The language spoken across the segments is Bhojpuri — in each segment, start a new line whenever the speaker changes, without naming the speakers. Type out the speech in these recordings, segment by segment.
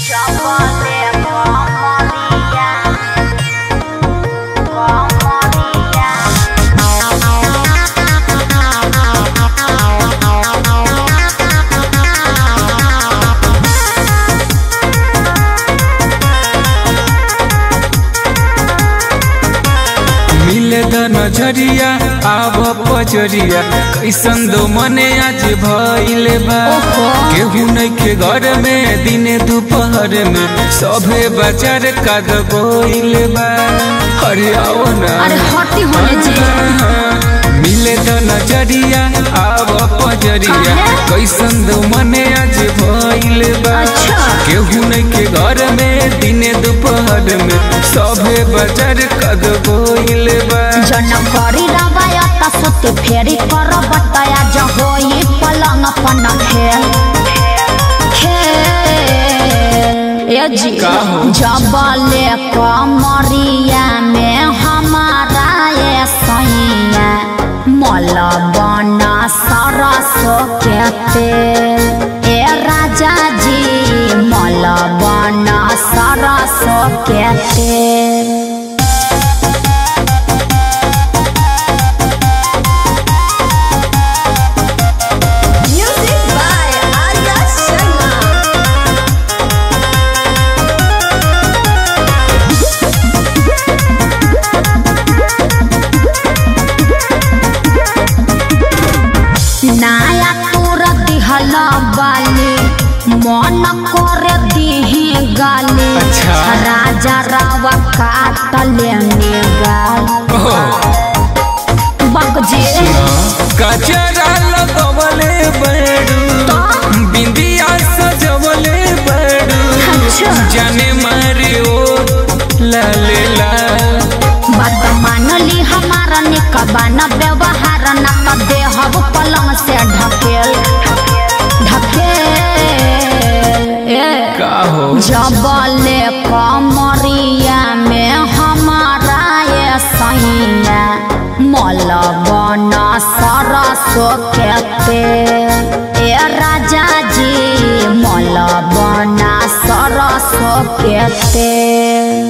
Chapale Comoría Comoría
मिले द नजरिया आव पजरिया कैसन दो मने आज भइले बा केहू नइखे घर में दिने दोपहर में सभे बाजार काद गोइले बा अरे आओ ना
अरे हटी होने जी
मिले द नजरिया आव पजरिया कैसन दो मने आज भइले बा
अच्छा।
केहू नइखे घर में दिने दोपहर में सभे बाजार काद गोइले बा
जन करी रवायत सुते फेरी कर बतया जहोई पलंग पन खेल खेल ए जी
का हो?
जबले कमरिया में हमारा ये सैया मल बना सरस के तेल ए राजा जी मल बना सरस के तेल
Music by Arya Sharma.
नाया तोर दिहल बाली मन कर दिही गाली
अच्छा।
राजा रावा काट लेने गाल बगजे
कचरा लगवले बड़ू बिंदिया सजवले बड़ू
अच्छा।
जाने मारे ओ लाले लाल
बात मान ली हमारा निकबान व्यवहार न कर दे हब पलंग से ढकेल ढकेल ए
का हो
जबले कमरिया में हमारा ये सैया मल बन सरसो के तेल ए राजा जी मल बन सरसो के तेल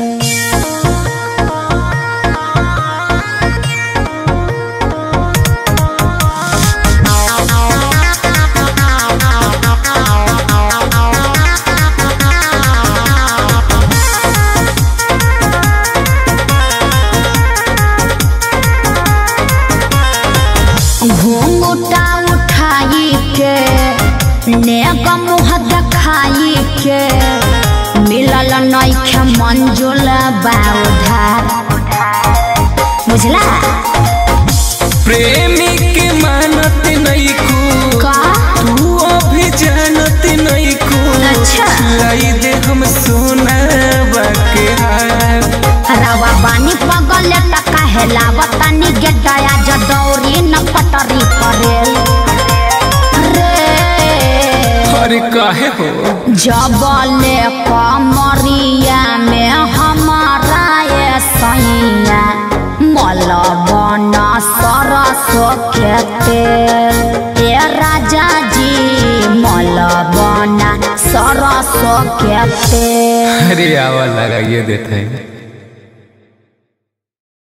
घूंघटा उठाई के नेक मुँह देखाई के मिलल नइखे मंजुल बाउधार बुझला
प्रेमी के मानत नहीं खू
का
तू अभी जानत नहीं खू
अच्छा।
लाई दे हम सोना के हार
रवा बानी पगल टका हेलावता नि गेटया जदौरी न पटरी करेल रे
अरे काहे हो
जबले कमरिया में हमारा ये सैया मल बन सरसो के तेल ए राजा जी मल बन सरसो के तेल
अरे आवा लगाइए देते हैं